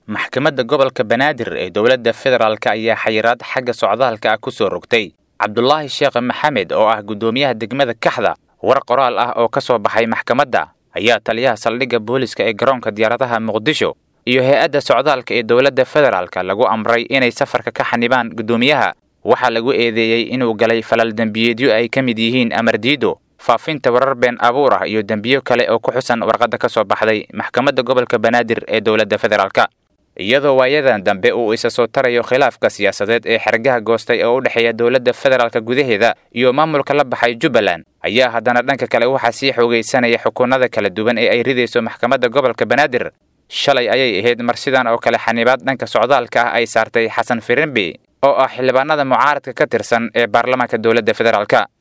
maxkamadda gobolka banaadir ee dowladda federaalk ayaa xayiraad xagga socdaalka ah ku soo rogtay cabdulaahi sheekh maxamed oo ah guddoomiyaha degmada kaxda war qoraal ah oo ka soo baxay maxkamadda ayaa taliyaha saldhigga booliska ee garoonka diyaaradaha muqdisho iyo hay-adda socdaalka ee dowladda federaalka lagu amray inay safarka ka xanibaan guddoomiyaha waxaa lagu eedeeyey inuu galay falal dembiyeedyo ay ka mid yihiin amardiido faafinta warar been abuur ah iyo dembiyo kale oo ku xusan warqadda ka soo baxday maxkamadda gobolka banaadir ee dowladda federaalk iyadoo waayadan dambe uu isa soo tarayo khilaafka siyaasadeed ee xergaha goostay oo u dhexeeya dowladda federaalka gudaheeda iyo maamulka la baxay jubbaland ayaa haddana dhanka kale waxaa sii xoogaysanaya xukuunada kala duwan ee ay ridayso maxkamadda gobolka banaadir shalay ayay ahayd mar sidan oo kale xanibaad dhanka socdaalka ah ay saartay xasan firimbi oo ah xildhibaanada mucaaradka ka tirsan ee baarlamaanka dowladda federaalk